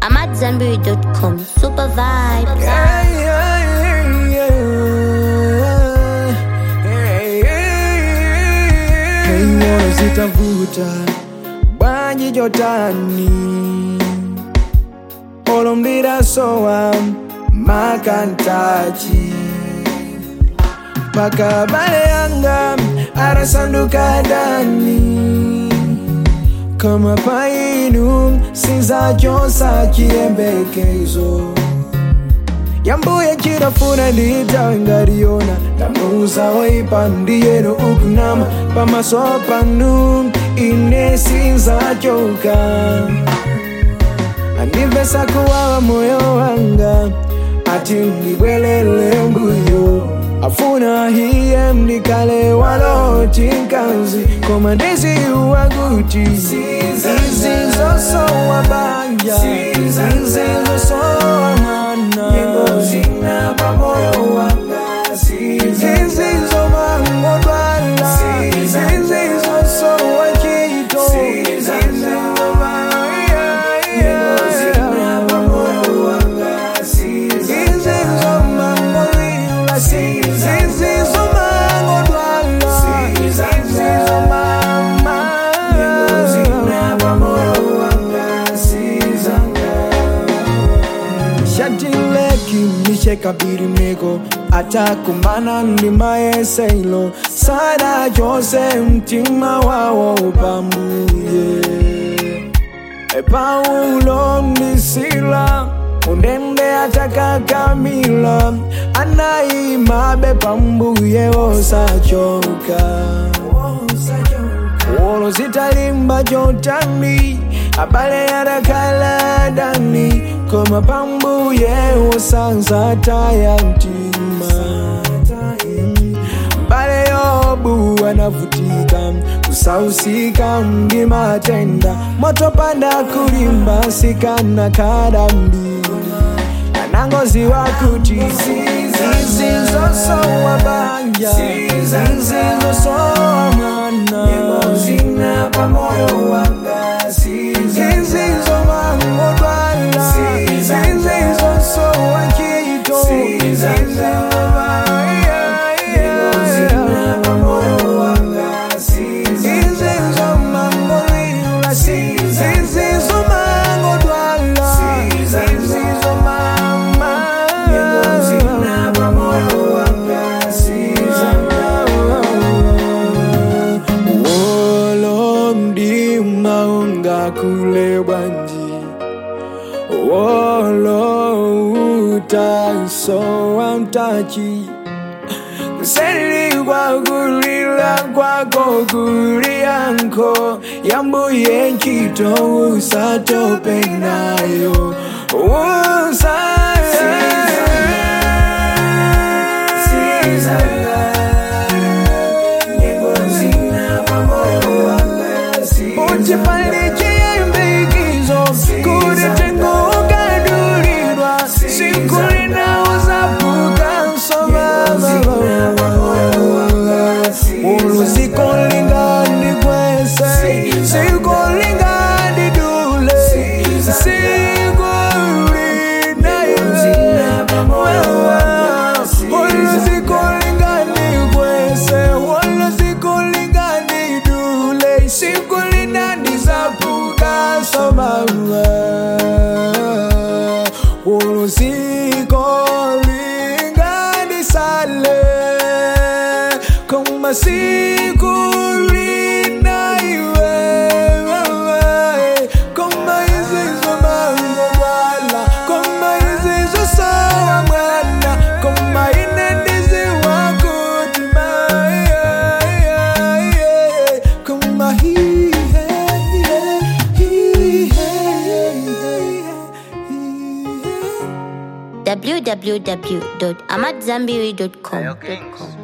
I'm at Zenberry.com. Super vibes. Yeah, yeah, yeah, yeah. Hey, moyo sitavuta bwanji jotani olomdira sowa makantachi paka bale yanga arasanduka dani kama painu sinzachosa chiyembekezo yambuye chirafuna nditawe ngariona tamuza waipandiyero ukunama pamaso panu ine sinzachoka andimvesa kuwawa moyo wanga ati ndibwelele mbuyo afuna hiye mdikale waloti nkanzi koma ndiziuwaguti izizosowa banja izizosowa mwana zina pamoyo wanga zizizomangotwala zizizosowa chito kabirimeko atakumbana ndimayeseilo sada chose mtima wawo upamuye Paulo mnisila undende atakakamila anaimabe pambuye wosachoka wolo zitalimba jotani abale yarakala dani koma pambuye wosanza taya mtima mbale yobu anavutika kusausika ndi matenda motopanda kulimba sikana kadambi anangozi wakuti zizizosowa banja zizizosowa mwana zina pamoyo wanga zizizomangotwala zizizosowa chito kule bwanji wolo utasowa mtachi kuseli kwa kulila kwako kulianko yambuye nchito usatopenayo usa Utipalichie mbigizo kudetenguka dulirwa siku linauzapuka uluzikolingani kwese sikolingani dule uluzikolingani kwese uluzikolingani dule sikulinani zapuka somawa uluzikolingani sale koma sikulina iwe koma izizo mangolwala koma izizo sawa mwana koma inendizi wakutima koma hihe www.amatzambiri.com.